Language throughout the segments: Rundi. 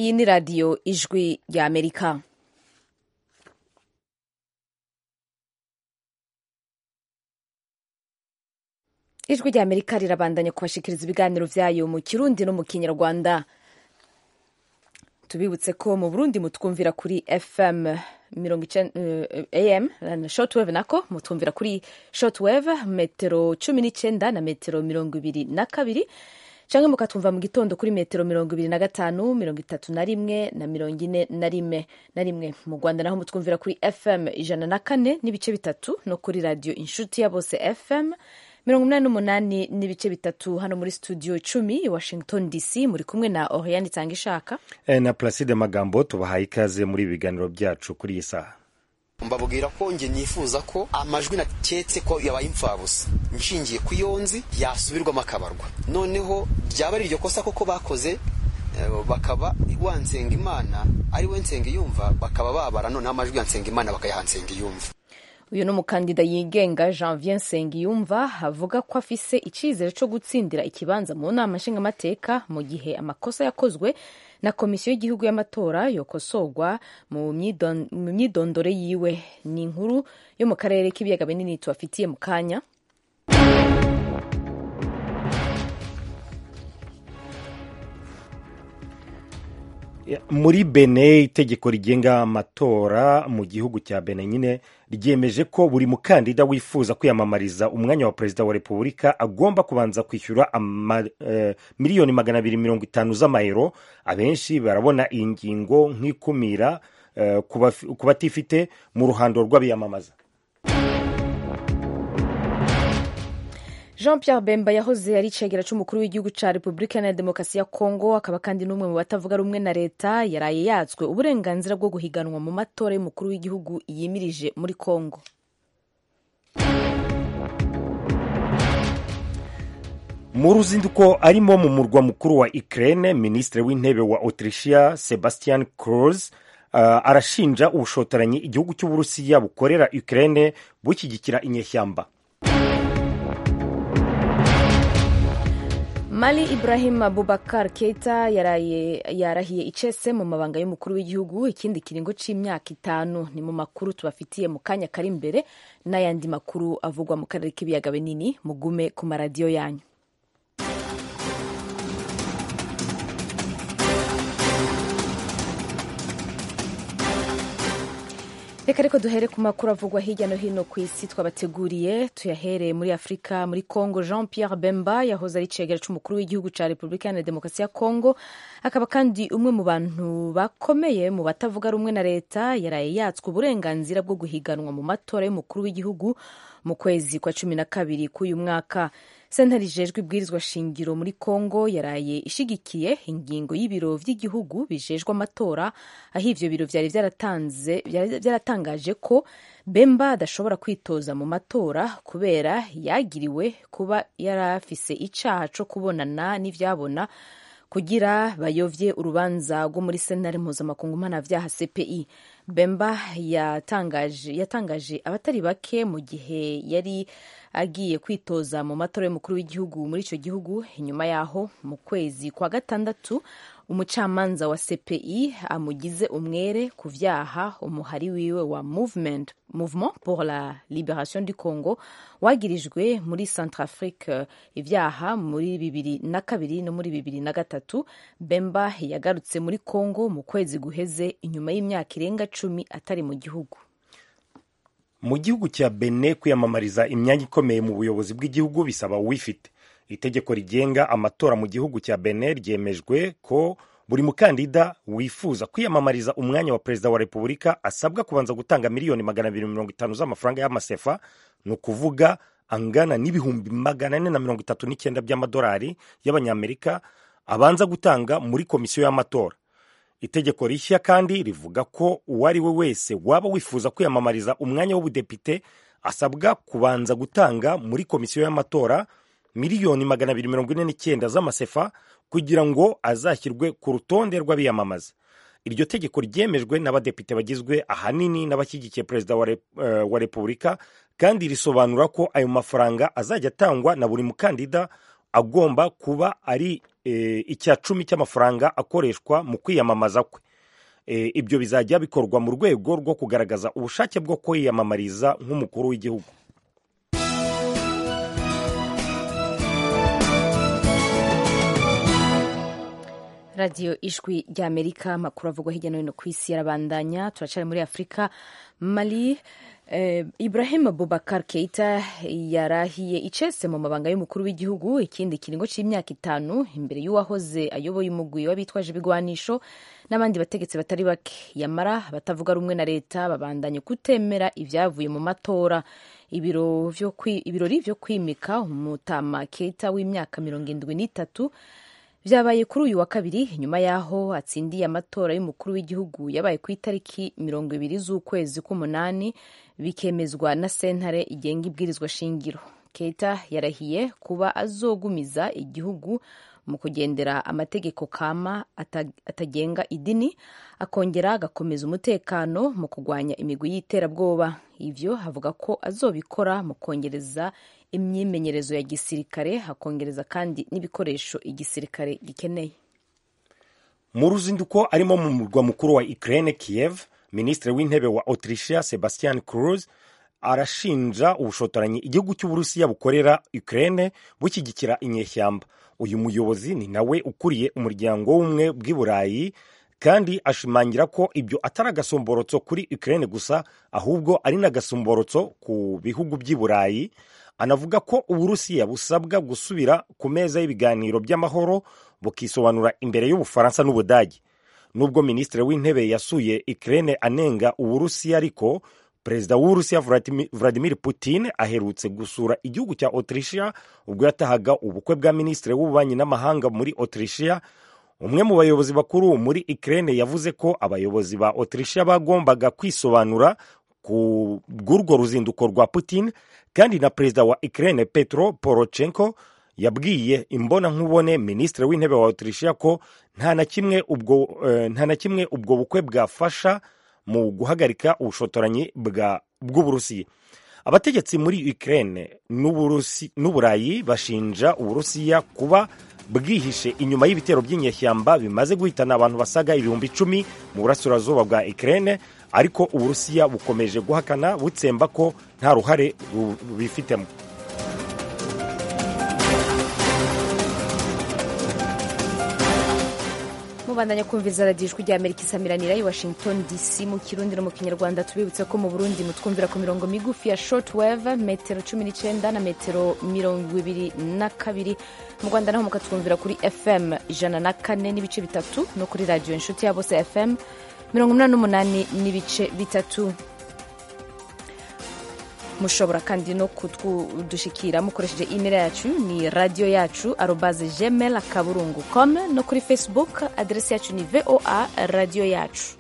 iyi ni radiyo ijwi rya amerika ijwi rya amerika rirabandanya kubashikiriza ibiganiro vyayo mu kirundi no mu kinyarwanda tubibutse ko mu burundi mutwumvira kuri fm am shortwave nako mutwumvira kuri shortwave metero cumi n'icenda na metero mirongo ibiri na kabiri canke mukatwumva mu gitondo kuri metero mirongo ibiri na gatanu mirongo itatu na rimwe na mirongo ine na rimwe na rimwe mu rwanda naho mutwumvira kuri fm ijana na kane n'ibice bitatu no kuri radio inshuti ya bose fm mirongo umunani n'umunani n'ibice bitatu hano muri studio cumi i washington dc muri kumwe na oriane itanga ishaka e, na placide magambo tubahaye ikaze muri ibi biganiro byacu kuri iyi saha mbabwira ko nge nifuza ko amajwi naketse ko yabaye imfabusa nshingiye ku yonzi yasubirwamo akabarwa noneho ryaba ari iryo kosa koko bakoze bakaba wa nsengimana ari we nsengiyumva bakaba babara noneho amajwi ya nsengimana bakayaha nsengiyumva uyu ni umukandida yigenga janvier nsengiyumva avuga ko afise icyizere cyo gutsindira ikibanza mu nama nshingamateka mu gihe amakosa yakozwe na komisiyo y'igihugu y'amatora yokosorwa mu myidondoro yiwe ni inkuru yo mu karere k'ibiyaga binini tubafitiye mu kanya muri bene itegeko rigenga amatora mu gihugu cya bene nyine ryemeje ko buri mukandida wifuza kwiyamamariza umwanya wa perezida wa repubulika agomba kubanza kwishyura uh, miliyoni magana abiri mirongo itanu z'amayero abenshi barabona iyi ngingo nk'ikumira uh, ku batifite mu ruhando rw'abiyamamaza jean pierre bemba yahoze ari icegera c'umukuru w'igihugu ca repubulika iharanira demokarasi ya kongo akaba kandi n'umwe mu batavuga rumwe na leta yaraye yatswe uburenganzira bwo guhiganwa mu matora y'umukuru w'igihugu yimirije muri kongo mu ruzinduko arimo mu murwa mukuru wa ukraine minisitiri w'intebe wa autrichia sebastian kurz uh, arashinja ubushotoranyi igihugu cy'uburusiya bukorera ukraine bushyigikira inyeshyamba mali ibrahim abubakar keita yaraye yarahiye icese mu mabanga y'umukuru w'igihugu ikindi kiringo c'imyaka itanu ni mu makuru tubafitiye mu kanya kari imbere n'ayandi makuru avugwa mu karere k'ibiyaga binini mugume ku maradiyo yanyu reka ariko duhere ku makuru avugwa hirya no hino ku isi twabateguriye tuyahereye muri afurika muri congo jean pierre bemba yahoze ari icegera c'umukuru w'igihugu ca repubulika iharanira demokarasi ya congo akaba kandi umwe mu bantu bakomeye mu batavuga rumwe na leta yaraye yatswe uburenganzira bwo guhiganwa mu matora y'umukuru w'igihugu mu kwezi kwa cumi na kabiri k'uyu mwaka sentare ijejwe ibwirizwa shingiro muri congo yaraye ishigikiye ingingo y'ibiro vy'igihugu bijejwe amatora aho ivyo biro vyari vyaratangaje ko bemba adashobora kwitoza mu matora kubera yagiriwe kuba yarafise icaha co kubonana n'ivyabona kugira bayovye urubanza rwo muri sentare mpuzamakungu mpanavyaha cpi bemba yatangaje, yatangaje abatari bake mu gihe yari agiye kwitoza mu matora y'umukuru w'igihugu muri icyo gihugu inyuma yaho mu kwezi kwa gatandatu umucamanza wa cpi amugize umwere ku vyaha umuhari wiwe wa movement mouvement pour la liberation du congo wagirijwe muri centrafrique ivyaha muri bibiri na kabiri no muri bibiri na gatatu bemba yagarutse muri congo mu kwezi guheze inyuma y'imyaka irenga cumi atari mu gihugu mu gihugu cya bene kwiyamamariza imyanya ikomeye mu buyobozi bw'igihugu bisaba uwifite itegeko rigenga amatora mu gihugu cya bene ryemejwe ko buri mukandida wifuza kwiyamamariza umwanya wa perezida wa repubulika asabwa kubanza gutanga miliyoni magana abiri mirongo itanu z'amafaranga y'amasefa ni ukuvuga angana n'ibihumbi magana ane na mirongo itatu n'icyenda by'amadolari y'abanyamerika abanza gutanga muri komisiyo y'amatora itegeko rishya kandi rivuga ko uwo ari we wese waba wifuza kwiyamamariza umwanya w'ubudepite asabwa kubanza gutanga muri komisiyo y'amatora miliyoni magana abiri mirongo ine n'icyenda z'amasefa kugira ngo azashyirwe ku rutonde rw'abiyamamaza iryo tegeko ryemejwe n'abadepite bagizwe ahanini n'abashyigikiye perezida wa, rep, uh, wa repubulika kandi risobanura ko ayo mafaranga azajya atangwa na buri mukandida agomba kuba ari icya cumi cy'amafaranga akoreshwa mu kwiyamamaza kwe ibyo bizajya bikorwa mu rwego rwo kugaragaza ubushake bwo kwiyamamariza nk'umukuru w'igihugu radiyo ijwi ry'amerika amakuru avugwa hirya no hino ku isi yarabandanya turacari muri afurika mali eh, ibrahim bubakar keita yarahiye icese mu mabanga y'umukuru w'igihugu ikindi kiringo c'imyaka itanu imbere y'uwahoze ayoboye umugwi w'abitwaje ibigwanisho n'abandi bategetsi batari bake yamara batavuga rumwe na leta babandanye kutemera ibyavuye mu matora ibirori vyo kwimika umutama keita w'imyaka mirongo indwi n'itatu vyabaye kuri uyu wa kabiri nyuma y'aho atsindiye amatora y'umukuru w'igihugu yabaye ku itariki mirongo ibiri z'ukwezi k'umunani bikemezwa na sentare igenga ibwirizwa shingiro keita yarahiye kuba azogumiza igihugu mu kugendera amategeko kama atagenga idini akongera agakomeza umutekano mu kurwanya imigwi y'iterabwoba ivyo havuga ko azobikora mu kongereza imyimenyerezo ya gisirikare hakongereza kandi n'ibikoresho igisirikare gikeneye mu ruzinduko arimo mu murwa mukuru wa Ukraine Kiev minisitiri w'intebe wa Autrichia Sebastian Kurz arashinja ubushotoranyi igihugu cy'uburusiya bukorera Ukraine bushyigikira inyeshyamba uyu muyobozi ni nawe ukuriye umuryango w'ubumwe bw'i burayi kandi ashimangira ko ibyo atari agasomborotso kuri Ukraine gusa ahubwo ari n'agasomborotso ku bihugu by'i burayi anavuga ko uburusiya busabwa gusubira ku meza y'ibiganiro by'amahoro bukisobanura imbere y'ubufaransa n'ubudage nubwo minisitiri w'intebe yasuye Ukraine anenga uburusiya ariko perezida w'uburusiya vladimir putin aherutse gusura igihugu cya autrichia ubwo yatahaga ubukwe bwa minisitiri w'ububanyi n'amahanga muri autrichia umwe mu bayobozi bakuru muri Ukraine yavuze ko abayobozi ba autrichia bagombaga kwisobanura ku bw'urwo ruzinduko rwa putin kandi na perezida wa Ukraine petro porochenko yabwiye imbonankubone minisitiri w'intebe wa autrichia ko nta na kimwe ubwo uh, nta na kimwe ubwo bukwe bwafasha mu guhagarika ubushotoranyi bw'uburusiya abategetsi muri Ukraine n'uburayi bashinja uburusiya kuba bwihishe inyuma y'ibitero by'inyeshyamba bimaze guhitana abantu basaga ibihumbi icumi mu burasirazuba bwa Ukraine ariko uburusiya bukomeje guhakana butsemba ko nta ruhare bubifitemo mubandanya kumviza radiyo ijwi rya amerika isamiranira i washington dc mu kirundi no mu kinyarwanda tubibutse ko mu burundi mutwumvira ku mirongo migufi ya short wave metero cumi n'icyenda na metero mirongo ibiri na kabiri mu rwanda naho mukatwumvira kuri fm ijana na kane n'ibice bitatu no kuri radiyo inshuti ya bose fm mirongo inani n'umunani n'ibice bitatu mushobora kandi no kudushikira mukoresheje email yacu ni radio yacu arobaze gmail akaburungu com no kuri facebook aderesi yacu ni voa radio yacu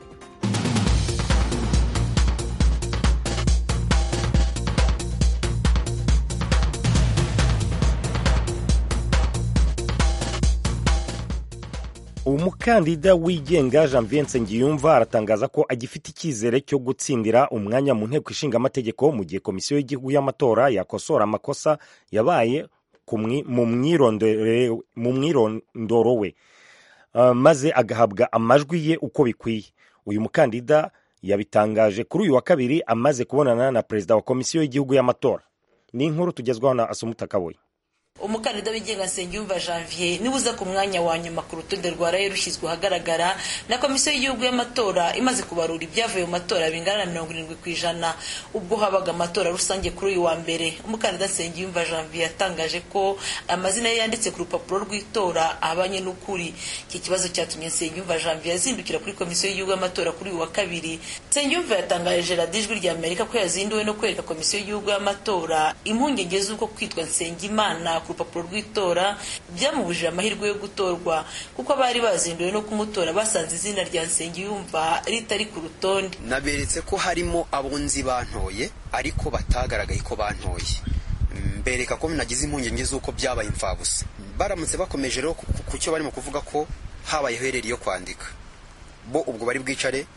umukandida wigenga janvier nsengiyumva aratangaza ko agifite icyizere cyo gutsindira umwanya mu nteko ishinga amategeko mu gihe komisiyo y'igihugu y'amatora yakosora amakosa yabaye mu mwirondoro we maze agahabwa amajwi ye uko bikwiye uyu mukandida yabitangaje kuri uyu wa kabiri amaze kubonana na perezida wa komisiyo y'igihugu y'amatora ni inkuru tugezwaho na asumuta kaboye umukandida wigenga nsengiyumva janvier niwe uza ku mwanya wa nyuma ku rutonde rwa raye rushyizwe ahagaragara na komisiyo y'igihugu y'amatora imaze kubarura ibyavuye mu matora bingana na mirongo irindwi ku ijana ubwo habaga amatora rusange kuri uyu wa mbere umukandida nsengiyumva janvier yatangaje ko amazina ye yanditse ku rupapuro rw'itora ahabanye n'ukuri iki kibazo cyatumye nsengiyumva janvier yazindukira kuri komisiyo y'igihugu y'amatora kuri uyu wa kabiri nsengiyumva yatangaje radiyo ijwi rya amerika ko yazinduwe no kwereka komisiyo y'igihugu y'amatora impungenge z'uko kwitwa nsengimana ku rupapuro rw'itora byamubujije amahirwe yo gutorwa kuko abari bazinduwe no kumutora basanze izina rya nsengiyumva ritari ku rutonde naberetse ko harimo abunzi bantoye ariko batagaragaye ko bantoye mbereka ko nagize impungenge z'uko byabaye imfabusa baramutse bakomeje rero ku cyo barimo kuvuga ko habaye hereri yo kwandika bo ubwo bari bwicare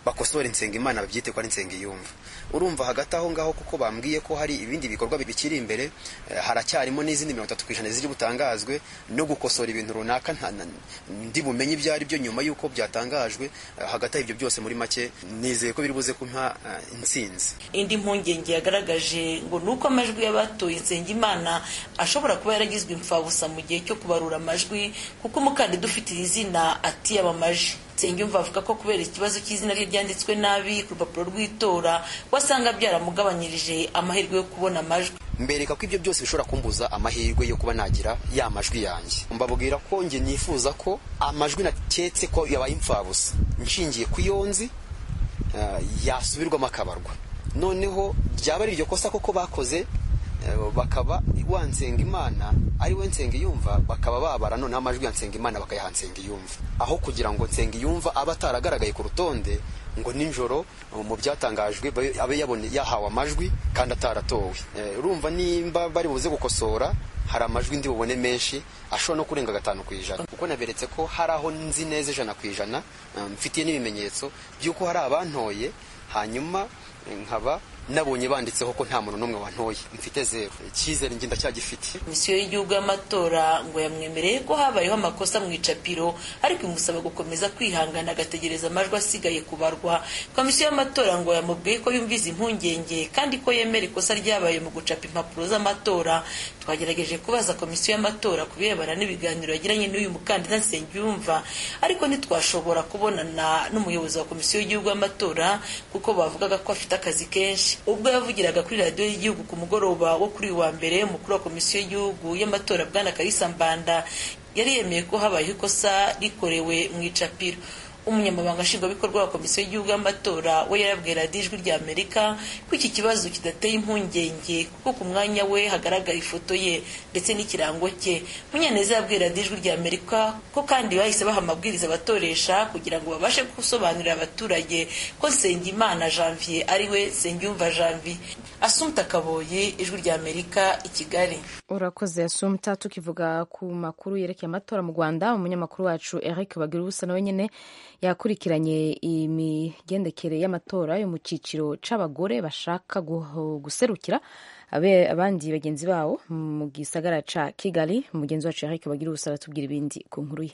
bakosore Nsengimana babyite ko ari Nsengiyumva urumva hagati aho ngaho kuko bambwiye ko hari ibindi bikorwa bikiri imbere haracyarimo n'izindi mirongo itatu ku ijana ziri butangazwe no gukosora ibintu runaka ndi bumenye ibyo ari byo nyuma y'uko byatangajwe hagati y'ibyo byose muri make nizeye ko biri buze kumpa intsinzi indi mpungenge yagaragaje ngo ni uko amajwi y'abatoye Nsengimana ashobora kuba yaragizwe imfabusa mu gihe cyo kubarura amajwi kuko umukandida ufite iri zina atiyamamaje Nsengiyumva avuga ko kubera ikibazo cy'izina rye ryanditswe nabi ku rupapuro rw'itora wasanga byaramugabanyirije amahirwe yo kubona amajwi mbereka ko ibyo byose bishobora kumbuza amahirwe yo kuba nagira ya majwi yanjye mbabwira ko njye nifuza ko amajwi naketse ko yabaye imfabusa nshingiye ku iyo nzi yasubirwamo akabarwa noneho ryaba ari iryo kosa koko bakoze bakaba wa Nsengimana ari we Nsengiyumva bakaba babara noneho amajwi ya Nsengimana bakayaha Nsengiyumva aho kugira ngo Nsengiyumva abe ataragaragaye ku rutonde ngo nijoro mu byatangajwe abe yabone yahawe amajwi kandi ataratowe urumva nimba bari buze gukosora hari amajwi ndi bubone menshi ashobora no kurenga gatanu ku ijana kuko naberetse ko hari aho nzi neza ijana ku ijana mfitiye n'ibimenyetso by'uko hari abantoye hanyuma nkaba nabonye banditseho ko nta muntu n'umwe wantoye mfite zeru icyizere njye ndacyagifite komisiyo y'igihugu y'amatora ngo yamwemereye ko habayeho amakosa mu icapiro ariko imusaba gukomeza kwihangana agategereza amajwi asigaye kubarwa komisiyo y'amatora ngo yamubwiye ko yumviza impungenge kandi ko yemera ikosa ryabaye mu gucapa impapuro z'amatora twagerageje kubaza komisiyo y'amatora ku birebana n'ibiganiro yagiranye n'uyu mukandida Nsengiyumva ariko ntitwashobora kubonana n'umuyobozi wa komisiyo y'igihugu y'amatora kuko bavugaga ko afite akazi kenshi ubwo yavugiraga kuri radiyo y'igihugu ku mugoroba wo kuri uyu wa mbere umukuru wa komisiyo y'igihugu y'amatora bwana karisa mbanda yari yemeye ko habayeho ikosa rikorewe mu icapiro umunyamabanga nshingwabikorwa wa komisiyo y'igihugu y'amatora we yarabwiye radiyo ijwi rya amerika ko iki kibazo kidateye impungenge kuko ku mwanya we hagaragara ifoto ye ndetse n'ikirango cye munyaneza yabwiye radiyo ijwi rya amerika ko kandi bahise baha amabwiriza abatoresha kugira ngo babashe gusobanurira abaturage ko nsengimana janvier ari we nsengiyumva janvier asumta kaboye ijwi rya amerika i kigali urakoze asumta tukivuga ku makuru yerekeye amatora mu rwanda umunyamakuru wacu eric bagira ubusa nawe nyine yakurikiranye imigendekere y'amatora yo mu cyiciro c'abagore bashaka guserukira abandi bagenzi babo mu gisagara ca kigali umugenzi wacu eric bagira ubusa aratubwira ibindi ku nkuru ye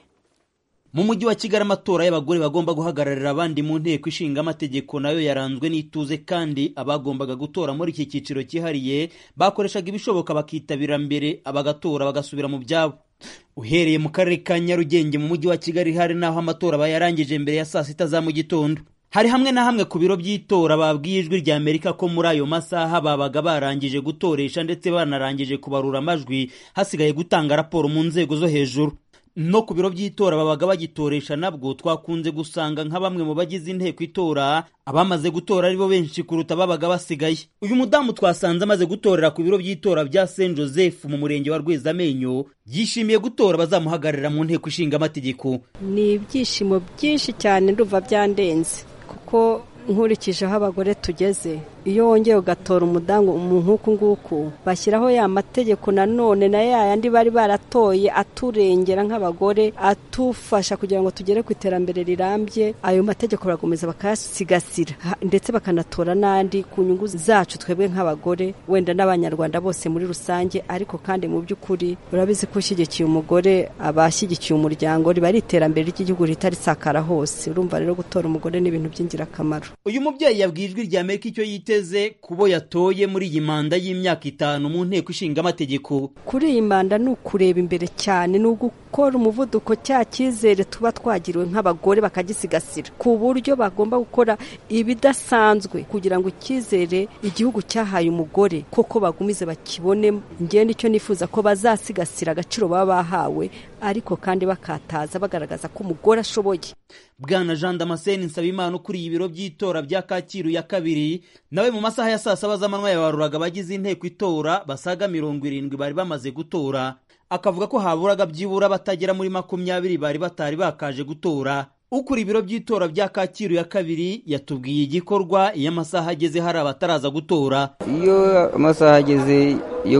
mu mujyi wa kigali amatora y'abagore bagomba guhagararira abandi mu nteko ishinga amategeko nayo yaranzwe n'ituze kandi abagombaga gutora muri iki cyiciro cyihariye bakoreshaga ibishoboka bakitabira mbere abagatora bagasubira mu byabo uhereye mu karere ka nyarugenge mu mujyi wa kigali hari n'aho amatora bayarangije mbere ya saa sita za mu gitondo hari hamwe na hamwe ku biro by'itora babwiye ijwi rya amerika ko muri ayo masaha babaga barangije gutoresha ndetse banarangije kubarura amajwi hasigaye gutanga raporo mu nzego zo hejuru no ku biro by'itora babaga bagitoresha nabwo twakunze gusanga nka bamwe mu bagize inteko itora abamaze gutora aribo benshi kuruta babaga basigaye uyu mudamu twasanze amaze gutorera ku biro by'itora bya Saint Joseph mu murenge wa Rwezamenyo yishimiye gutora bazamuhagararira mu nteko ishinga amategeko ni ibyishimo byinshi cyane ndumva byandenze kuko nkurikije aho abagore tugeze iyo wongeye ugatora umudamu nk'uku nguku bashyiraho ya mategeko nanone na ya yandi bari baratoye aturengera nk'abagore atufasha kugira ngo tugere ku iterambere rirambye ayo mategeko barakomeza bakayasigasira ndetse bakanatora n'andi ku nyungu zacu twebwe nk'abagore wenda n'abanyarwanda bose muri rusange ariko kandi mu by'ukuri urabizi ko ushyigikiye umugore aba ashyigikiye umuryango riba ari iterambere ry'igihugu rihita risakara hose urumva rero gutora umugore ni ibintu by'ingirakamaro uyu mubyeyi yabwiye ijwi rya amerika icyo yiteze kubo yatoye muri iyi manda y'imyaka itanu mu nteko ishinga amategeko kuri iyi manda ni ukureba imbere cyane ni ugukora umuvuduko cya cyizere tuba twagiriwe nk'abagore bakagisigasira ku buryo bagomba gukora ibidasanzwe kugira ngo icyizere igihugu cyahaye umugore koko bagumize bakibone ngende icyo nifuza ko bazasigasira agaciro baba bahawe ariko kandi bakataza bagaragaza ko umugore ashoboye bwana jean damascene nsabimana ukuriye ibiro by'itora bya kacyiru ya kabiri nawe mu masaha ya saa saba z'amanywa yabaruraga abagize inteko itora basaga mirongo irindwi bari bamaze gutora akavuga ko haburaga byibura batagera muri makumyabiri bari batari bakaje gutora ukuriye ibiro by'itora bya kacyiru ya kabiri yatubwiye igikorwa iyo amasaha ageze hari abataraza gutora iyo amasaha ageze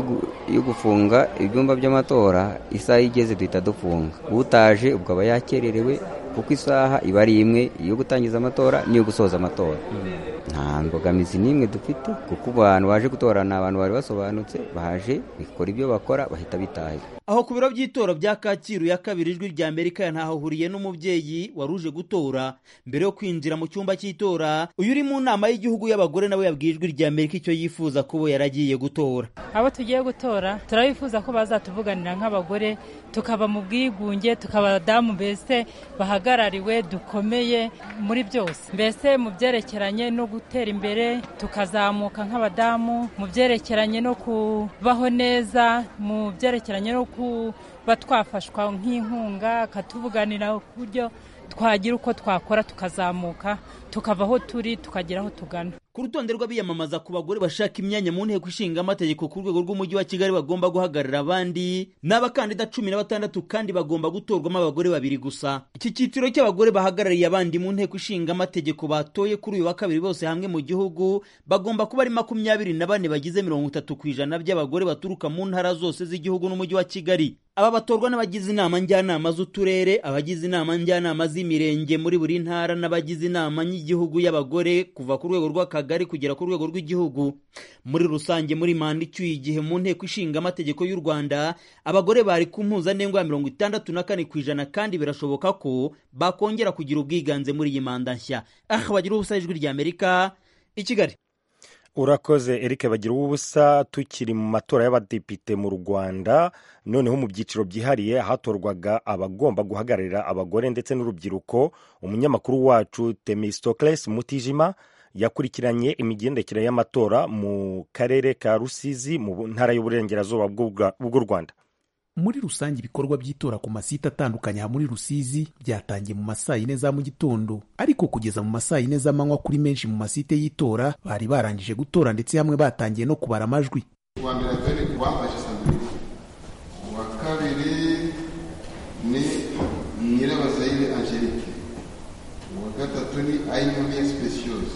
yo gufunga ibyumba by'amatora isaha igeze duhita dufunga utaje ubwo aba yakererewe kuko isaha iba ari imwe iyo gutangiza amatora n'iyo gusoza amatora nta mbogamizi n'imwe dufite kuko abantu baje gutora ni abantu bari basobanutse baje bikora ibyo bakora bahita bitaye aho ku biro by'itora bya kacyiru ya kabiri ijwi rya amerika ntahahuriye n'umubyeyi wari uje gutora mbere yo kwinjira mu cyumba cy'itora uyu uri mu nama y'igihugu y'abagore nawe yabwiye ijwi rya amerika icyo yifuza kuba yaragiye gutora abo tugiye gutora turabifuza ko bazatuvuganira nk'abagore tukaba mu bwigunge tukaba abadamu mbese bahagarariwe dukomeye muri byose mbese mu byerekeranye no gutera imbere tukazamuka nk'abadamu mu byerekeranye no kubaho neza mu byerekeranye no kuba twafashwa nk'inkunga akatuvuganira ku buryo twagira uko twakora tukazamuka tukava aho turi tukagera aho tugana ku rutonde rw'abiyamamaza ku bagore bashaka imyanya mu nteko ishinga amategeko ku rwego rw'umujyi wa kigali bagomba guhagararira abandi ni abakandida cumi na batandatu kandi bagomba gutorwamo abagore babiri gusa iki cyiciro cy'abagore bahagarariye abandi mu nteko ishinga amategeko batoye kuri uyu wa kabiri bose hamwe mu gihugu bagomba kuba ari makumyabiri na bane bagize mirongo itatu ku ijana by'abagore baturuka mu ntara zose z'igihugu n'umujyi wa kigali aba batorwa n'abagize inama njyanama z'uturere abagize inama njyanama z'imirenge muri buri ntara n'abagize inama y'igihugu y'abagore kuva ku rwego rw'akagari kugera ku rwego rw'igihugu muri rusange muri manda icyuye igihe mu nteko ishinga amategeko y'u rwanda abagore bari ku mpuzandengo ya mirongo itandatu na kane ku ijana kandi birashoboka ko bakongera kugira ubwiganze muri iyi manda nshya aha bagira ubusa ijwi rya amerika i kigali urakoze eric bagira ubusa tukiri mu matora y'abadepite mu rwanda noneho mu byiciro byihariye hatorwaga abagomba guhagararira abagore ndetse n'urubyiruko umunyamakuru wacu temistocles mutijima yakurikiranye imigendekere y'amatora mu karere ka rusizi mu ntara y'uburengerazuba bw'u rwanda muri rusange ibikorwa by'itora ku masite atandukanye aha muri rusizi byatangiye mu masaa yine za mu gitondo ariko kugeza mu masaa yine z'amanywa kuri menshi mu masite y'itora bari barangije gutora ndetse hamwe batangiye no kubara amajwi uwa mbere atari uwambaje sanduku uwa kabiri ni nyirabazayire angelique uwa gatatu ni ayinyoniye speciose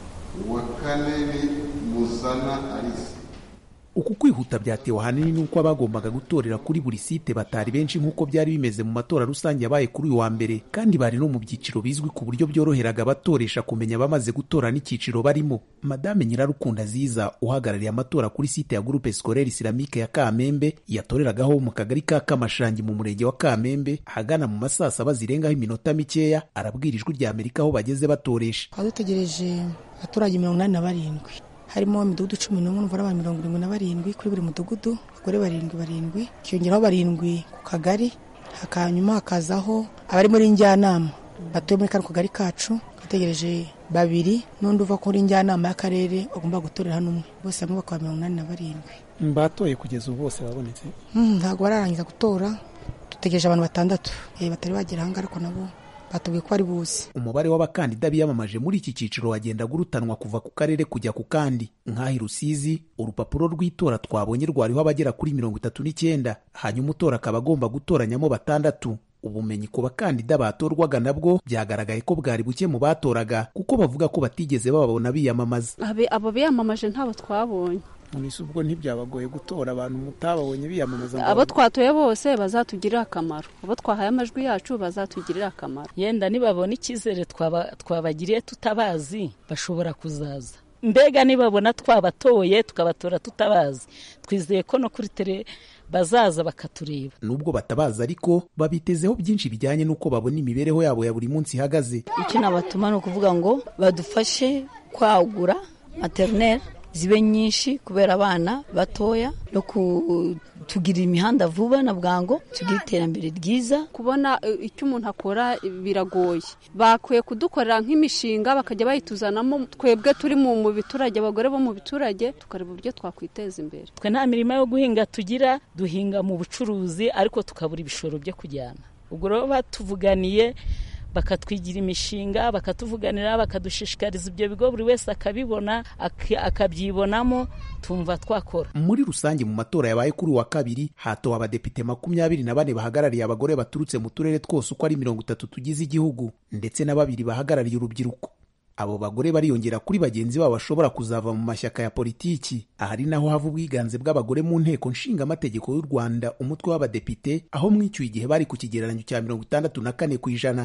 uwa kane ni muzana alice uku kwihuta byatewe ahanini n'uko abagombaga gutorera kuri buri site batari benshi nk'uko byari bimeze mu matora rusange yabaye kuri uyu wa mbere kandi bari no mu byiciro bizwi ku buryo byoroheraga abatoresha kumenya abamaze gutora n'icyiciro barimo madame nyirarukunda ziza uhagarariye amatora kuri site ya groupe scolaire islamique ya kamembe yatoreragaho mu kagari ka kamashangi mu murenge wa kamembe ahagana mu masaa saba zirengaho iminota mikeya arabwira ijwi rya amerika aho bageze batoresha dutegereje abaturage mirongo inani na barindwi harimo imidugudu cumi n'umwe n'umubare w'abantu mirongo irindwi na barindwi kuri buri mudugudu abagore barindwi barindwi hiyongeraho barindwi ku kagari hanyuma hakazaho abari muri njyanama batuye muri kano kagari kacu bategereje babiri n'undi uva kuri njyanama y'akarere bagomba gutorera hano umwe bose hamwe bakaba mirongo inani na barindwi batoye kugeza ubu bose babonetse ntabwo bararangiza gutora dutegereje abantu batandatu batari bagera ahangaha ariko nabo batubwiye ko ari buze umubare w'abakandida biyamamaje muri iki cyiciro wagendaga urutanwa kuva ku karere kujya ku kandi nk'aho rusizi urupapuro rw'itora twabonye rwariho abagera kuri mirongo itatu n'icyenda hanyuma utora akaba agomba gutoranyamo batandatu ubumenyi ku bakandida batorwaga nabwo byagaragaye ko bwari buke mu batoraga kuko bavuga ko batigeze bababona biyamamaza abo biyamamaje ntabo twabonye munisi ubwo ntibyabagoye gutora abantu mutababonye biyamamaza abo twatoye bose bazatugirira akamaro abo twahaye amajwi yacu bazatugirira akamaro yenda nibabona icyizere twabagiriye tutabazi bashobora kuzaza mbega nibabona twabatoye tukabatora tutabazi twizeye ko no kuri tere bazaza bakatureba nubwo batabaza ariko babitezeho byinshi bijyanye n'uko babona imibereho yabo ya buri munsi ihagaze icyo nabatuma ni ukuvuga ngo badufashe kwagura materineri zibe nyinshi kubera abana batoya no kutugirira imihanda vuba na bwangu tugire iterambere ryiza kubona icyo umuntu akora biragoye bakwiye kudukorera nk'imishinga bakajya bayituzanamo twebwe turi mu biturage abagore bo mu biturage tukareba uburyo twakwiteza imbere twe nta mirimo yo guhinga tugira duhinga mu bucuruzi ariko tukabura ibishoro byo kujyana ubwo rero batuvuganiye bakatwigira imishinga bakatuvuganira bakadushishikariza ibyo bigo buri wese akabibona akabyibonamo tumva twakora muri rusange mu matora yabaye kuri uwa kabiri hatowe abadepite makumyabiri na bane bahagarariye abagore baturutse mu turere twose uko ari mirongo itatu tugize igihugu ndetse na babiri bahagarariye urubyiruko abo bagore bariyongera kuri bagenzi babo bashobora kuzava mu mashyaka ya politiki ahari naho hava ubwiganze bw'abagore mu nteko nshingamategeko y'u rwanda umutwe w'abadepite aho mwishyuye igihe bari ku kigereranyo cya mirongo itandatu na kane ku ijana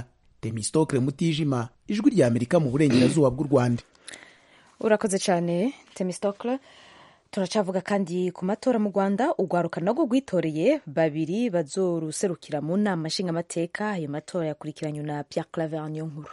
temistokle mutijima ijwi rya amerika mu burengerazuba bw'u rwanda urakoze cyane temistokle turacavuga kandi ku matora mu rwanda urwaruka narwo rwitoreye babiri bazoruserukira mu nama nshingamateka ayo matora yakurikiranywe na pierre claver nkuru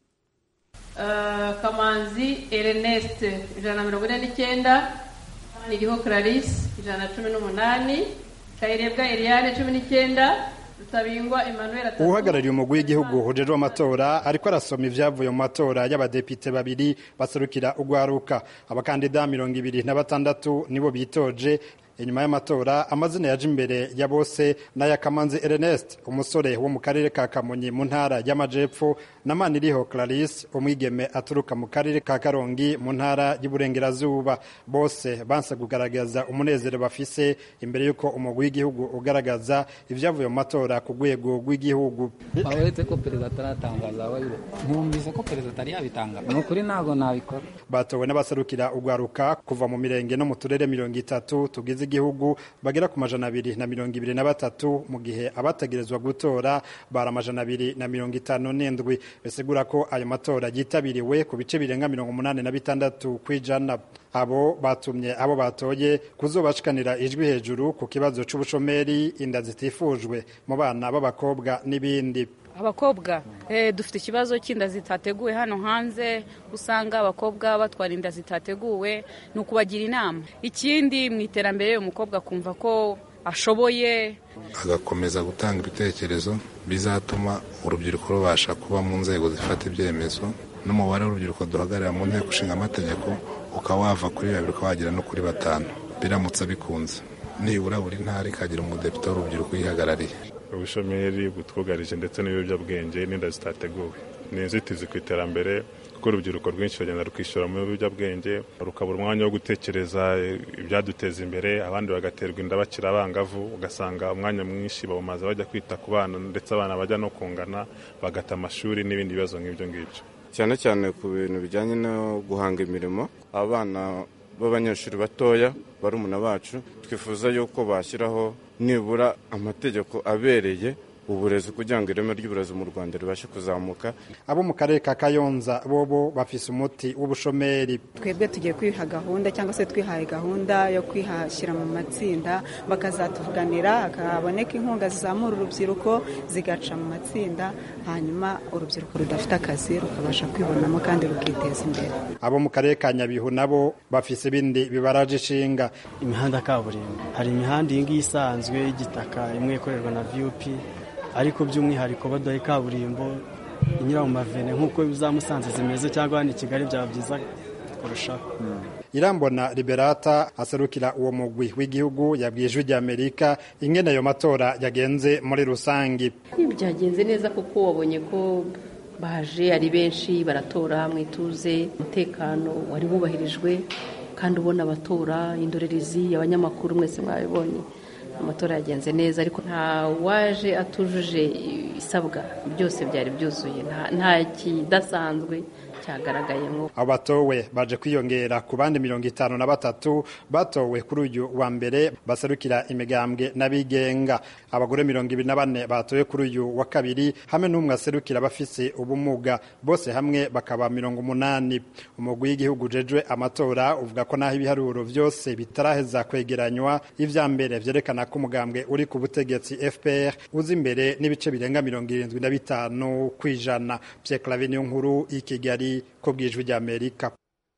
kamanzi ernest ijana na mirongo ine n'icyenda iriho clarisse ijana na cumi n'umunani kayirebwa eliane cumi n'icyenda rutabingwa emmanuel atatu uhagarariye umugwi w'igihugu hujejwe amatora ariko arasoma ibyavuye mu matora y'abadepite babiri baserukira urwaruka abakandida mirongo ibiri na batandatu nibo bitoje inyuma y'amatora amazina yaje imbere ya bose n'aya kamanzi ernest umusore wo mu karere ka kamonyi mu ntara y'amajepfo na maniriho clarisse umwigeme aturuka mu karere ka karongi mu ntara y'uburengerazuba bose banse kugaragaza umunezero bafise imbere y'uko umugwi w'igihugu ugaragaza ibyavuye mu matora ku rwego rw'igihugu uretse ko perezida ataratangaza nkumvise ko perezida atari yabitangaza ni ukuri ntabwo nabikora batowe n'abaserukira urwaruka kuva mu mirenge no mu turere mirongo itatu tugize igihugu bagera ku majana abiri na mirongo ibiri na batatu mu gihe abategerezwa gutora bari amajana abiri na mirongo itanu n'indwi bisigura ko ayo matora yitabiriwe ku bice birenga mirongo umunani na bitandatu ku ijana abo batumye abo batoye kuzobashikanira ijwi hejuru ku kibazo c'ubushomeri inda zitifujwe mu bana b'abakobwa n'ibindi abakobwa dufite ikibazo cy'inda zitateguwe hano hanze usanga abakobwa batwara inda zitateguwe ni ukubagira inama ikindi mu iterambere umukobwa akumva ko ashoboye agakomeza gutanga ibitekerezo bizatuma urubyiruko rubasha kuba mu nzego zifata ibyemezo n'umubare w'urubyiruko duhagarara mu nteko ishinga amategeko ukaba wava kuri babiri ukaba wagera no kuri batanu biramutse bikunze nibura buri ntara ikagira umudepite w'urubyiruko uyihagarariye ubushomeri butwugarije ndetse n'ibiyobyabwenge n'inda zitateguwe ni inzitizi ku iterambere kuko urubyiruko rwinshi rugenda rukishyura mu biyobyabwenge rukabura umwanya wo gutekereza ibyaduteza imbere abandi bagaterwa inda bakiri abangavu ugasanga umwanya mwinshi bawumaze bajya kwita ku bana ndetse abana bajya no kungana bagata amashuri n'ibindi bibazo nk'ibyo ngibyo cyane cyane ku bintu bijyanye no guhanga imirimo abana b'abanyeshuri batoya barumuna bacu twifuza yuko bashyiraho nibura amategeko abereye uburezi kugira ngo ireme ry'uburezi mu rwanda ribashe kuzamuka abo mu karere ka kayonza bobo bafise umuti w'ubushomeri twebwe tugiye kwiha gahunda cyangwa se twihaye gahunda yo kwihashyira mu matsinda bakazatuvuganira hakaboneka inkunga zizamura urubyiruko zigaca mu matsinda hanyuma urubyiruko rudafite akazi rukabasha kwibonamo kandi rukiteza imbere abo mu karere ka nyabihu nabo bafise ibindi bibaraje ishinga imihanda kaburimbo hari imihanda iyi ngiyi isanzwe y'igitaka imwe ikorerwa na vup ariko by'umwihariko baduhaye kaburimbo inyura mu mavene nk'uko za musanze zimeze cyangwa hano i kigali byaba byiza kurushaho irambona liberata aserukira uwo mugwi w'igihugu yabwiye ijwi ry'amerika ingene ayo matora yagenze muri rusange byagenze neza kuko wabonye ko baje ari benshi baratora mu ituze umutekano wari wubahirijwe kandi ubona abatora indorerezi abanyamakuru mwese mwabibonye amatora yagenze neza ariko nta waje atujuje isabwa byose byari byuzuye nta kidasanzwe cyagaragayemo abo batowe baje kwiyongera ku bandi mirongo itanu na batatu batowe kuri uyu wa mbere baserukira imigambwe n'abigenga abagore mirongo ibiri na bane batowe kuri uyu wa kabiri hamwe n'umwe aserukira abafise ubumuga bose hamwe bakaba mirongo umunani umugwi w'igihugu ujejwe amatora uvuga ko n'aho ibiharuro byose bitaraheza kwegeranywa ivya mbere vyerekana ko umugambwe uri ku butegetsi fpr uza imbere n'ibice birenga mirongo irindwi na bitanu kw'ijana pierre clave niyo nkuru i kigali ko bwijwi ry'amerika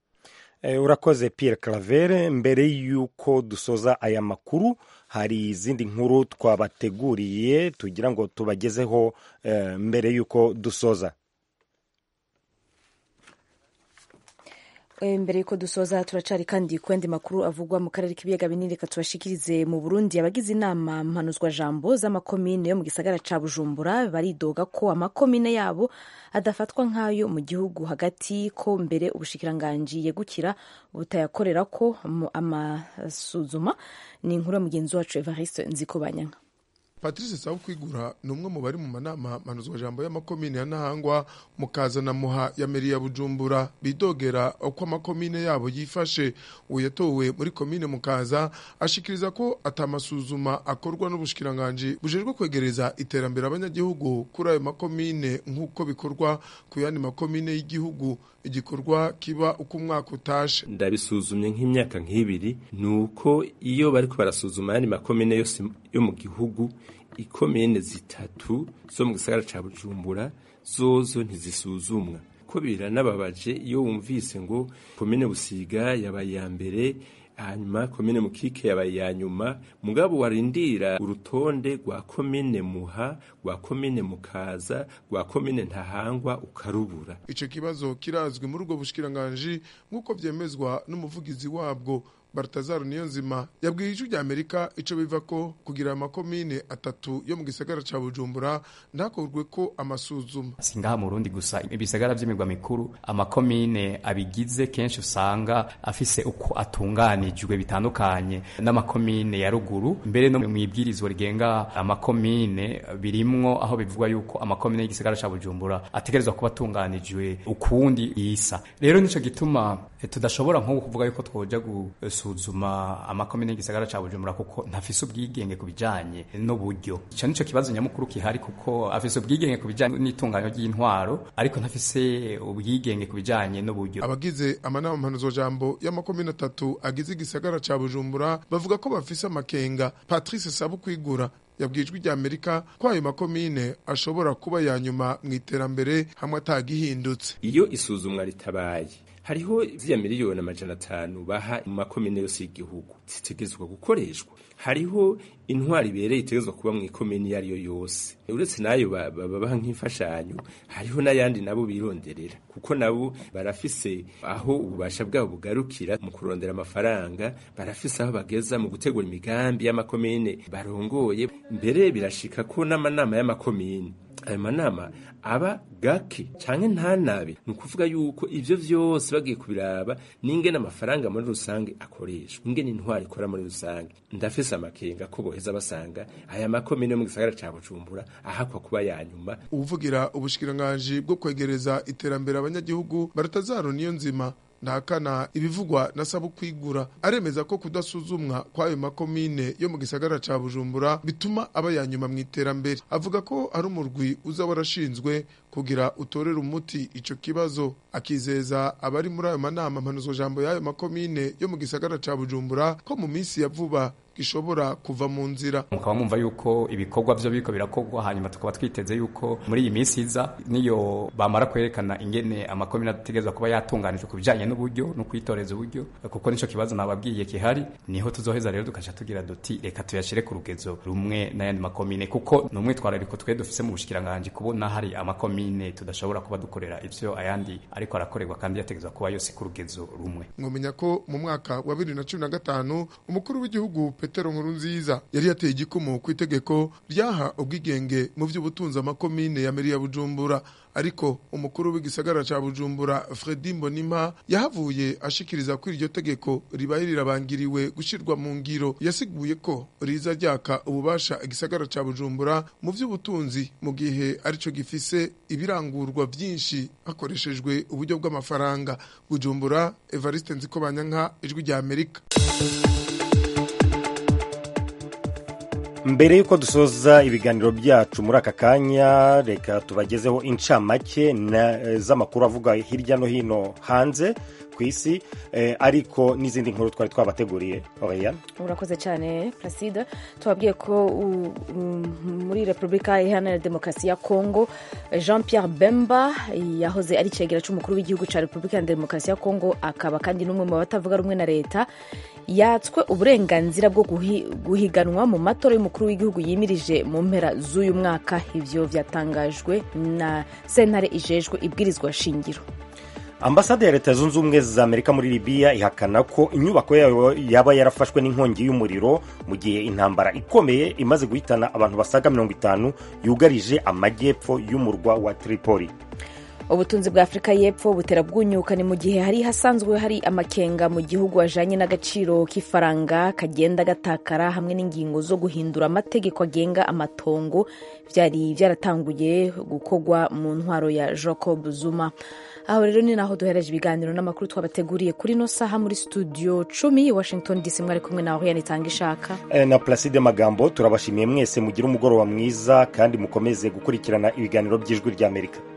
urakoze Pierre Claver mbere y'uko dusoza aya makuru hari izindi nkuru twabateguriye tugira ngo tubagezeho mbere y'uko dusoza mbere y'uko dusoza turacari kandi ku yandi makuru avugwa mu karere k'ibiyaga binini reka tubashikirize mu burundi abagize inama mpanuzwa jambo z'amakomine yo mu gisagara ca bujumbura baridoga ko amakomine yabo adafatwa nk'ayo mu gihugu hagati ko mbere ubushikiranganji yegukira butayakorera ko amasuzuma ni inkuru ya mugenzi wacu evariste nzikobanyanga patrice sabukwigura ni umwe mu bari mu manama manuzwajambo y'amakomine ya ntahangwa mukaza na muha ya meri ya bujumbura bidogera uko amakomine yabo yifashe uwo yatowe muri komine mukaza ashikiriza ko atamasuzuma akorwa n'ubushikiranganji bujejwe kwegereza iterambere abanyagihugu kuri ayo makomine nk'uko bikorwa ku yandi makomine y'igihugu igikorwa kiba uko umwaka utashe ndabisuzumye nk'imyaka nk'ibiri ni uko iyo bari barasuzuma ayandi makomine yose yo mu gihugu ikomine zitatu zo mu gisagara ca bujumbura zozo ntizisuzumwa ko biranababaje iyo wumvise ngo komine busiga yabaye iya mbere hanyuma komine mukike yabaye iya nyuma mugabo warindira urutonde rwa komine muha rwa komine mukaza rwa komine ntahangwa ukarubura ico kibazo kirazwi muri ubwo bushikiranganji nk'uko vyemezwa n'umuvugizi wabwo Bartazaro Niyonzima yabwiye ijwi rya Amerika ico biva ko kugira amakomine atatu yo mu gisagara ca Bujumbura ntakorwe ko amasuzuma singaha mu Burundi gusa ibisagara vy'imirwa mikuru amakomine abigize kenshi usanga afise uko atunganijwe bitandukanye n'amakomine ya ruguru mbere no mu ibwirizwa rigenga amakomine birimwo aho bivugwa yuko amakomine y'igisagara ca Bujumbura ategerezwa kuba atunganijwe ukundi yisa rero nico gituma tudashobora nko kuvuga yuko twoja gusuzuma amakomine y'igisagara ca Bujumbura kuko ntafise ubwigenge ku bijanye n'uburyo ico nico kibazo nyamukuru kihari kuko afise ubwigenge ku bijanye n'itunganyo ry'intwaro ariko ntafise ubwigenge ku bijanye n'uburyo abagize amanama mpanuzo jambo y'amakomine atatu agize igisagara ca Bujumbura bavuga ko bafise amakenga Patrice Sabukwigura yabwijwe rya Amerika ko ayo makomine ashobora kuba ya nyuma mu iterambere hamwe atagihindutse iyo isuzumwa ritabaye hariho ziriya miliyoni amajana atanu baha mu makomine yose y'igihugu zitegerezwa gukoreshwa hariho intwari ibereye itegerezwa kuba mu ikomini iyo ariyo yose uretse n'ayo babaha nk'imfashanyo hariho n'ayandi nabo bironderera kuko nabo barafise aho ububasha bwabo bugarukira mu kurondera amafaranga barafise aho bageza mu gutegura imigambi y'amakomine barongoye mbere birashika ko n'amanama y'amakomine ayo manama aba gake canke ntanabe ni ukuvuga yuko ivyo vyose bagiye kubiraba n'ingene amafaranga muri rusange akoreshwa ingene intwari ikora muri rusange ndafise amakenga ko boheza basanga aya makomine yo mu gisagara ca bujumbura ahakwa kuba ya nyuma uvugira ubushikiranganji bwo kwegereza iterambere abanyagihugu baratazaro niyo nzima ntakana ibivugwa na sabu kwigura aremeza ko kudasuzumwa kw'ayo makomine yo mu gisagara ca bujumbura bituma aba ya nyuma mu iterambere avuga ko ari umurwi uza warashinzwe kugira utorere umuti ico kibazo akizeza abari muri ayo manama mpanuzo jambo y'ayo makomine yo mu gisagara ca bujumbura ko mu minsi ya vuba gishobora kuva mu nzira mukaba mwumva yuko ibikorwa vyo biriko birakorwa hanyuma tukaba twiteze yuko muri iyi minsi iza niyo bamara kwerekana ingene amakomine ategerezwa kuba yatunganijwe ku bijanye n'uburyo no kwitoreza uburyo kuko nico kibazo nababwiye kihari niho tuzoheza rero tukaca tugira duti reka tuyashire ku rugezo rumwe n'ayandi makomine kuko ni umwitwarariko twe dufise mu bushikiranganji kubona hari amakomine tudashobora kuba dukorera ivyo ayandi ariko arakorerwa kandi yategerezwa kuba yose ku rugezo rumwe mwomenya ko mu mwaka wa bibiri na cumi na gatanu umukuru w'igihugu petero nkurunziza yari yateye igikumu ku itegeko ryaha ubwigenge mu by'ubutunzi amakomine ya meri ya bujumbura ariko umukuru w'igisagara ca bujumbura fredi mbonimpa yahavuye ashikiriza ko iryo tegeko ribaye rirabangiriwe gushirwa mu ngiro yasiguye ko riza ryaka ububasha igisagara ca bujumbura mu by'ubutunzi mu gihe arico gifise ibirangurwa byinshi hakoreshejwe uburyo bw'amafaranga bujumbura evariste nzikobanyanka ijwi rya amerika mbere y'uko dusoza ibiganiro byacu muri aka kanya reka tubagezeho incamake z'amakuru avuga hirya no hino hanze ku isi ariko n'izindi nkuru twari twabateguriye oriyana urakoze cyane placide tubabwiye ko muri repubulika iharanira demokarasi ya kongo jean Pierre bemba yahoze ari icegera cy'umukuru w'igihugu cya repubulika ya demokarasi ya kongo akaba kandi n'umwe mu batavuga rumwe na leta yatswe uburenganzira bwo guhiganwa mu matora y'umukuru w'igihugu yimirije mu mpera z'uyu mwaka ibyo byatangajwe na sentare ijejwe ibwirizwa shingiro ambasade ya leta zunze ubumwe za amerika muri libiya ihakana ko inyubako yayo yaba yarafashwe n'inkongi y'umuriro mu gihe intambara ikomeye imaze guhitana abantu basaga mirongo itanu yugarije amajyepfo y'umurwa wa tripoli ubutunzi bwa afurika y'epfo butera bwunyuka ni mu gihe hari hasanzwe hari amakenga mu gihugu ajanye n'agaciro k'ifaranga kagenda gatakara hamwe n'ingingo zo guhindura amategeko agenga amatongo byari byaratanguye gukorwa mu ntwaro ya jacob zuma aho rero ni naho duhereje ibiganiro n'amakuru twabateguriye kuri no saha muri studio cumi washington dc mwari kumwe naho yanitanga ishaka Eh, na placide magambo turabashimiye mwese mugire umugoroba mwiza kandi mukomeze gukurikirana ibiganiro by'ijwi ry'amerika